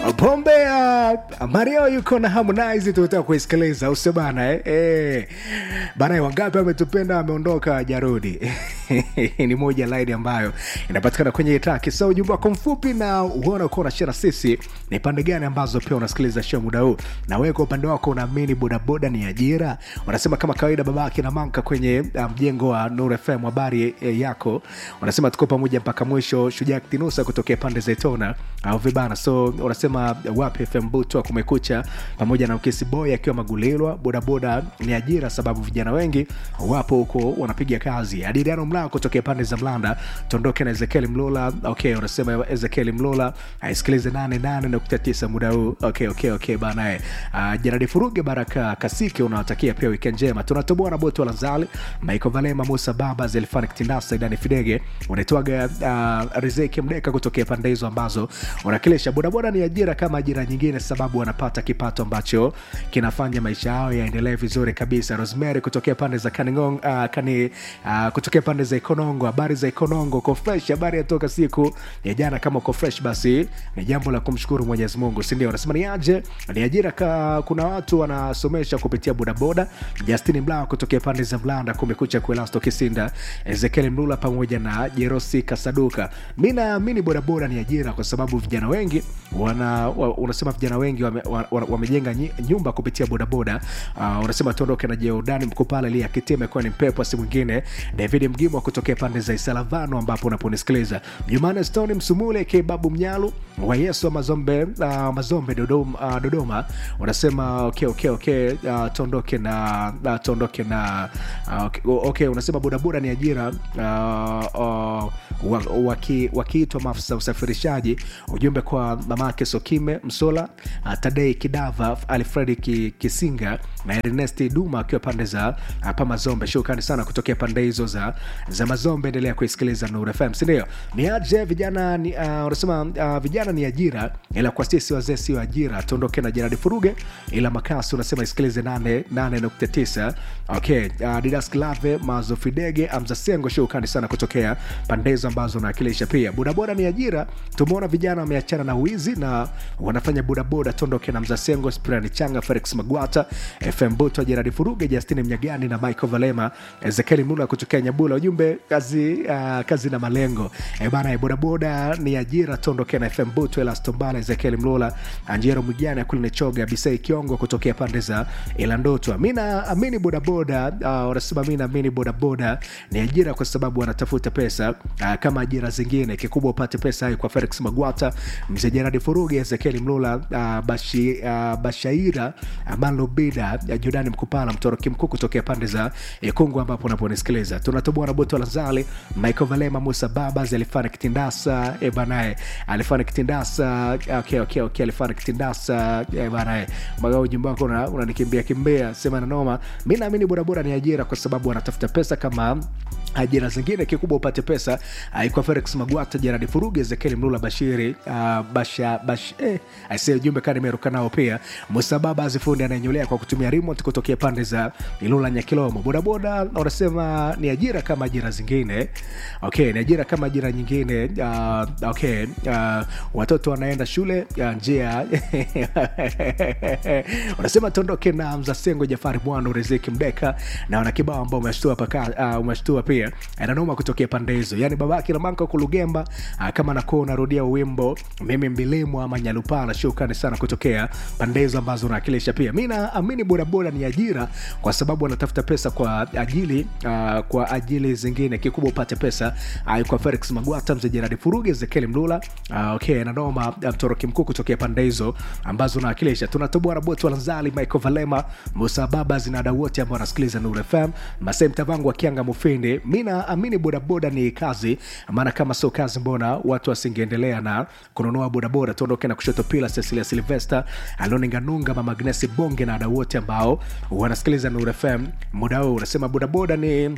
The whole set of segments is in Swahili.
pombe ya mario yuko na harmonize tunataka kuisikiliza usio bana eh? Eh. bana wangapi ametupenda ameondoka jarudi ni moja laini ambayo inapatikana kwenye taki so ujumbe wako mfupi na uona uko unashare na sisi ni pande gani ambazo pia unasikiliza show muda huu na wewe kwa upande wako unaamini bodaboda ni ajira unasema kama kawaida babake na manka kwenye mjengo um, wa nur fm habari eh, yako unasema tuko pamoja mpaka mwisho shujaa ktinusa kutokea pande za itona au vibana so unasema wapi fm butwa kumekucha pamoja na ukesi boy akiwa magulilwa bodaboda ni ajira sababu vijana wengi wapo huko wanapiga kazi adiriano mlao kutokea pande za mlanda tuondoke na ezekieli mlola okay unasema ezekieli mlola aisikilize 88.9 muda huu okay okay okay banae uh, janadi furuge baraka kasike unawatakia pia wikend njema tunatoboa na boto lazali maiko valema musa baba zelfanik tindasa idani fidege unaitwaga uh, rizeki mdeka kutokea pande hizo ambazo unakilisha bodaboda ni ajira kama ajira nyingine sababu wanapata kipato ambacho kinafanya maisha yao yaendelee vizuri kabisa rosemary kutokea pande za kaningong, uh, kani, uh, kutokea pande za ikonongo habari za ikonongo uko fresh habari yatoka siku ya jana kama uko fresh basi ni jambo la kumshukuru mwenyezi mungu sindio anasema ni aje ni ajira ka, kuna watu wanasomesha kupitia bodaboda justin mlaa kutokea pande za mlanda kumekucha kuelasto kisinda ezekiel mlula pamoja na jerosi kasaduka mi naamini bodaboda ni ajira kwa sababu vijana wengi wana wa, unasema vijana wengi wamejenga wame, wame, wame nyumba kupitia bodaboda uh, unasema tuondoke na jeudani mkupala ili akitia imekuwa ni mpepo si mwingine david mgimwa kutokea pande za isalavano ambapo unaponisikiliza jumane stone msumule kebabu mnyalu wa yesu wa mazombe uh, mazombe dodoma, uh, dodoma unasema okay, okay, okay, uh, tuondoke na uh, tuondoke na uh, okay, okay, unasema bodaboda ni ajira uh, uh, wakiitwa waki maafisa usafirishaji ujumbe kwa mamake sokime msola uh, tadei kidava alfredi ki, kisinga na ernesti duma akiwa pande za uh, pa mazombe shukrani sana kutokea pande hizo za, za mazombe endelea kuisikiliza nur fm sindio ni aje vijana ni, uh, unasema uh, vijana ni ajira ila kwa sisi wazee sio ajira tuondoke na jeradi furuge ila makasi unasema isikilize 89 okay uh, didas klave mazofidege amzasengo shukrani sana kutokea pande hizo ambazo unawakilisha pia bodaboda ni ajira tumeona vijana wameachana na wizi na wanafanya bodaboda tondoke na mzasengo spirani changa felix magwata fm buto jeradi furuge justini mnyagani na michael valema ezekieli mula kutokea nyabula ujumbe kazi uh, kazi na malengo e bana e bodaboda ni ajira tondoke na fm buto elastombala ezekieli mlula anjero mwijani akulinichoga bisei kiongo kutokea pande za ilandotwa mi naamini bodaboda wanasema uh, mi naamini bodaboda ni ajira kwa sababu wanatafuta pesa uh, kama ajira zingine kikubwa upate pesa hayo kwa felix magwata mzee jeradi furugi ezekieli mlula uh, bashi, uh, bashaira amalobida uh, jordani mkupala mtoroki mkuu kutokea pande za ikungu ambapo unaponisikiliza tunatoboa na boto lazali michael valema musa babas alifanya kitindasa e banae alifanya kitindasa okay, okay, okay, alifanya kitindasa e banae maga ujumbe wako unanikimbia kimbia sema na noma mi naamini bodaboda ni ajira kwa sababu wanatafuta pesa kama ajira zingine kikubwa upate pesa kwa felix magwata jeradi furugi ezekieli mlula bashiri uh, basha bash, eh, aisee ujumbe kaa nimeruka nao pia musababa azifundi anayenyolea kwa kutumia remote kutokea pande za ilula nyakilomo bodaboda wanasema ni ajira kama ajira zingine okay ni ajira kama ajira nyingine uh, okay uh, watoto wanaenda shule uh, njia wanasema tondoke na mzasengo jafari mwana riziki mdeka na wanakibao ambao umeshtua paka uh, umeshtua pia ananoma kutokea pande hizo yani babake na manka kulugemba uh, kama nakuwa unarudia wimbo mimi mbilimu ama nyalupana shukrani sana kutokea pande hizo ambazo unawakilisha pia mi naamini bodaboda ni ajira kwa sababu wanatafuta pesa kwa ajili uh, kwa ajili zingine kikubwa upate pesa uh, kwa felix magwata mzee jeradi furugi ezekieli mlula uh, okay nanoma mtoroki mkuu kutokea pande hizo ambazo unawakilisha tunatoboa na botu walanzali michael valema musa baba zinada wote ambao wanasikiliza nur fm masee mtavangu akianga mufindi mi naamini bodaboda ni kazi maana kama sio kazi mbona watu wasingeendelea na kununua bodaboda tuondoke na kushoto pila cecilia silvester aloninganunga mamagnesi bonge na ada wote ambao wanasikiliza nur fm muda huu unasema bodaboda ni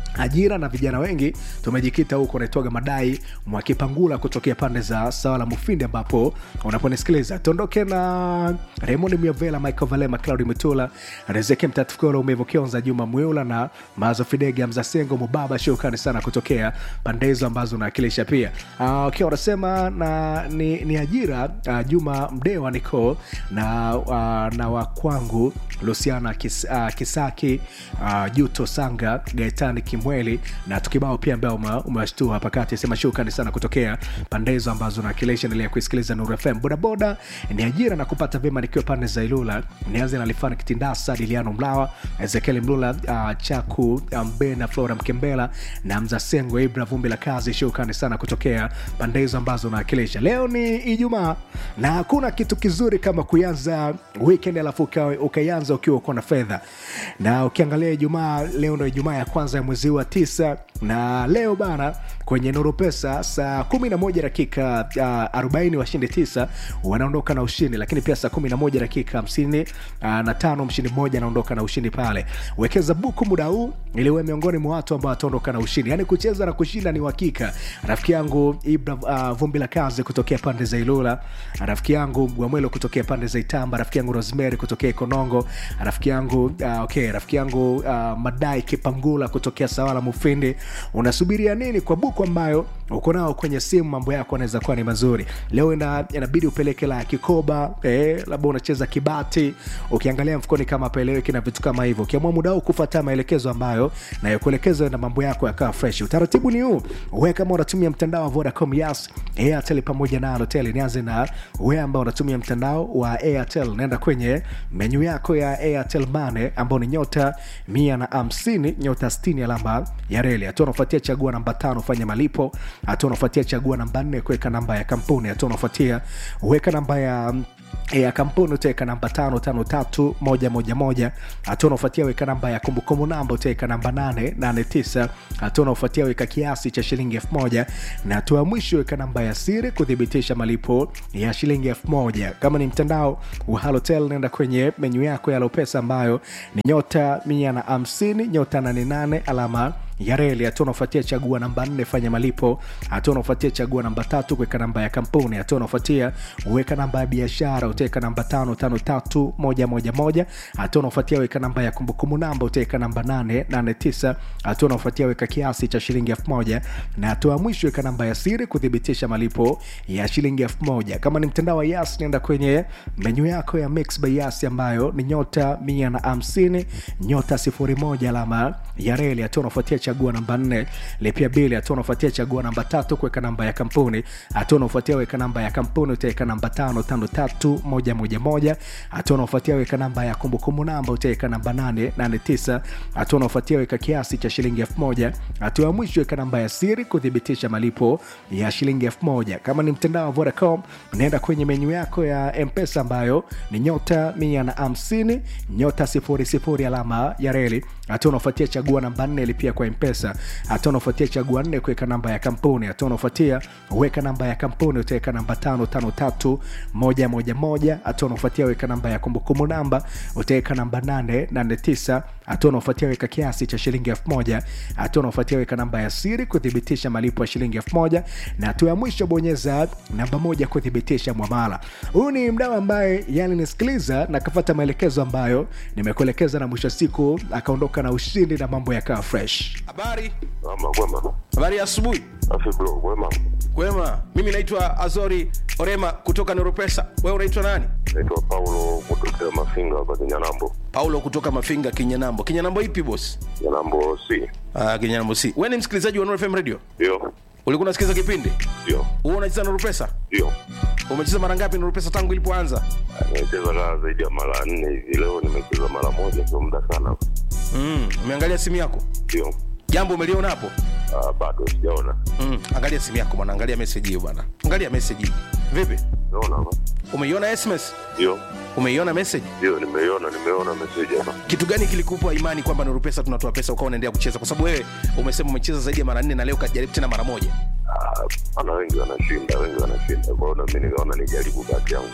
ajira na vijana wengi tumejikita huko unaitwaga madai mwakipangula kutokea pande za sawala mufindi ambapo unaponisikiliza tuondoke na raymond miavela michael valema claudi mutula rezeke mtatukolo umevokionza juma mwiula na mazo fidege mzasengo mubaba shukrani sana kutokea pande hizo ambazo unawakilisha pia uh, okay, wanasema na ni, ni ajira uh, juma mdewa niko na uh, na wakwangu lusiana Kis, uh, kisaki uh, juto sanga gaetani kimweli na tukibao pia ambao umewashtua hapa kati sema shukrani sana kutokea pande hizo ambazo nakilisha endelea kuisikiliza nuru fm bodaboda ni ajira na kupata vyema nikiwa pande za ilula nianze na lifani kitindasa diliano mlawa ezekieli mlula uh, chaku mbena flora mkembela na mzasengo ibra vumbi la kazi shukrani sana kutokea pande hizo ambazo nawakilisha leo ni ijumaa na hakuna kitu kizuri kama kuanza weekend alafu ukaianza ukiwa uko na fedha na ukiangalia ijumaa leo ndo ijumaa ya kwanza ya mwezi wa tisa na leo bana kwenye nuru pesa saa 11 dakika uh, 40 washindi 9 wanaondoka na ushindi lakini pia saa 11 dakika 50 uh, na tano mshindi mmoja anaondoka na ushindi pale wekeza buku muda huu ili uwe miongoni mwa watu ambao wataondoka na ushindi yaani kucheza na kushinda ni uhakika rafiki yangu ibra uh, vumbi la kazi kutokea pande za ilula rafiki yangu mgwamwelo kutokea pande za itamba rafiki yangu rosemary kutokea ikonongo rafiki yangu uh, okay rafiki yangu uh, madai kipangula kutokea sawala mufindi unasubiria nini kwa buku ambayo uko nao kwenye simu mambo yako anaweza kuwa ni mazuri leo ina, inabidi upeleke la kikoba eh, labda unacheza kibati ukiangalia mfukoni kama peleweki na vitu kama hivyo ukiamua muda huu kufuata maelekezo ambayo nayokuelekeza na mambo yako yakawa fresh utaratibu ni huu we kama unatumia mtandao wa vodacom yas airtel pamoja na alotel nianze na we ambao unatumia mtandao wa airtel naenda kwenye menyu yako ya airtel mane ambao ni nyota mia na hamsini nyota 60 alama ya reli hatua unafuatia chagua namba tano fanya malipo hatua unafuatia chagua namba nne kuweka namba ya kampuni hatua unafuatia weka namba ya ya kampuni utaweka namba tano tano tatu moja moja moja hatua unaofuatia weka namba ya kumbukumbu namba utaweka namba nane nane tisa hatua unaofuatia weka kiasi cha shilingi elfu moja na hatua ya mwisho weka namba ya siri kuthibitisha malipo ya shilingi elfu moja kama ni mtandao wa halotel naenda kwenye menyu yako ya lopesa ambayo ni nyota mia na hamsini nyota nane nane alama ya reli hatua unaofuatia chagua namba nne fanya malipo hatua unaofuatia chagua namba tatu kuweka namba ya kampuni hatua unaofuatia weka namba ya biashara utaweka namba tano tano tatu moja moja moja hatua unaofuatia weka namba ya kumbukumbu namba utaweka namba nane nane tisa hatua unaofuatia weka kiasi cha shilingi elfu moja na hatua ya mwisho weka namba ya siri kuthibitisha malipo ya shilingi elfu moja kama ni mtandao wa yas nenda kwenye menyu yako ya mix by yas ambayo ni nyota mia na hamsini nyota sifuri moja alama ya reli hatua unaofuatia chagua namba nne lipia bili hatua unafuatia chagua namba tatu kuweka namba ya kampuni hatua unafuatia weka namba ya kampuni utaweka namba tano tano tatu moja moja moja hatua unafuatia weka namba ya kumbukumbu namba utaweka namba nane nane tisa hatua unafuatia weka kiasi cha shilingi elfu moja hatua ya mwisho weka namba ya siri kuthibitisha malipo ya shilingi elfu moja kama ni mtandao wa vodacom unaenda kwenye menyu yako ya mpesa ambayo ni nyota mia na hamsini nyota sifuri sifuri alama ya reli hatua unafuatia chagua namba nne lipia kwa mpesa hatua unafuatia chagua nne kuweka namba ya kampuni hatua unafuatia weka namba ya kampuni utaweka namba tano tano tatu moja moja moja hatua unafuatia weka namba ya kumbukumbu namba utaweka namba nane nane tisa hatua unaofuatia weka kiasi cha shilingi elfu moja hatua unaofuatia weka namba ya siri kuthibitisha malipo ya shilingi elfu moja na hatua ya mwisho bonyeza namba moja kuthibitisha mwamala huyu ni mdau ambaye yani nisikiliza na kafata maelekezo ambayo nimekuelekeza na mwisho wa siku akaondoka na ushindi na mambo yakawa fresh habari Ama kwema. habari ya asubuhi Afi bro, kwema. kwema mimi naitwa azori orema kutoka noropesa wewe unaitwa nani Naitwa Paulo kutokea Mafinga hapa Kinyanambo. paulo kutoka mafinga kinyanambo kinyanambo ipi bos Kinyanambo C. uh, kinyanambo si we ni msikilizaji wa Nuru fm radio Ndio. ulikuwa unasikiliza kipindi Ndio. huwa unacheza noropesa Ndio. umecheza mara ngapi noropesa tangu ilipoanza Nimecheza kaa zaidi ya mara nne hivi. Leo nimecheza mara moja, sio muda sana. mm, umeangalia simu yako Ndio. jambo umeliona hapo Ah, bado sijaona. mm, angalia simu yako bwana angalia meseji hiyo bwana angalia meseji hiyo vipi Naona hapa. umeiona sms Ndio. umeiona message Ndio, nimeiona, nimeona message hapa. kitu gani kilikupa imani kwamba nuru pesa tunatoa pesa ukawa unaendelea kucheza kwa sababu wewe umesema umecheza zaidi ya mara nne na leo ukajaribu tena mara moja Ah, ana wengi wanashinda, wengi wanashinda. Kwa hiyo na mimi nikaona nijaribu bahati yangu.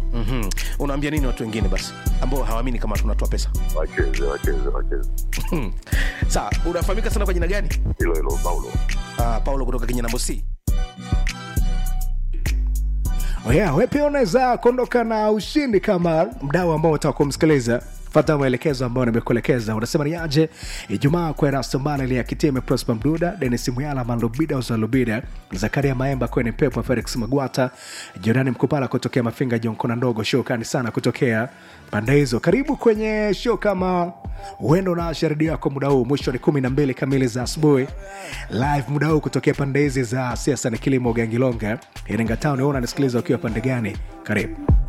mm-hmm. unaambia nini watu wengine basi ambao hawaamini kama tunatoa pesa wacheze wacheze wacheze Hmm. sawa unafahamika sana kwa jina gani hilo hilo paulo uh, paulo kutoka kenya nambo c Oh yeah, we pia unaweza kuondoka na ushindi kama mdau ambao utaka kumsikiliza fata maelekezo ambayo nimekuelekeza unasema ni aje ijumaa kwa rastombala ili akitime prosper mduda denis muyala malubida uzalubida zakaria maemba kwenye pepo felix magwata jorani mkupala kutokea mafinga jonkona ndogo shokani sana kutokea pande hizo karibu kwenye show kama uendo na sharidi yako muda huu mwisho ni kumi na mbili kamili za asubuhi live muda huu kutokea pande hizi za siasa na kilimo gangilonga iringa town una nisikiliza ukiwa pande gani karibu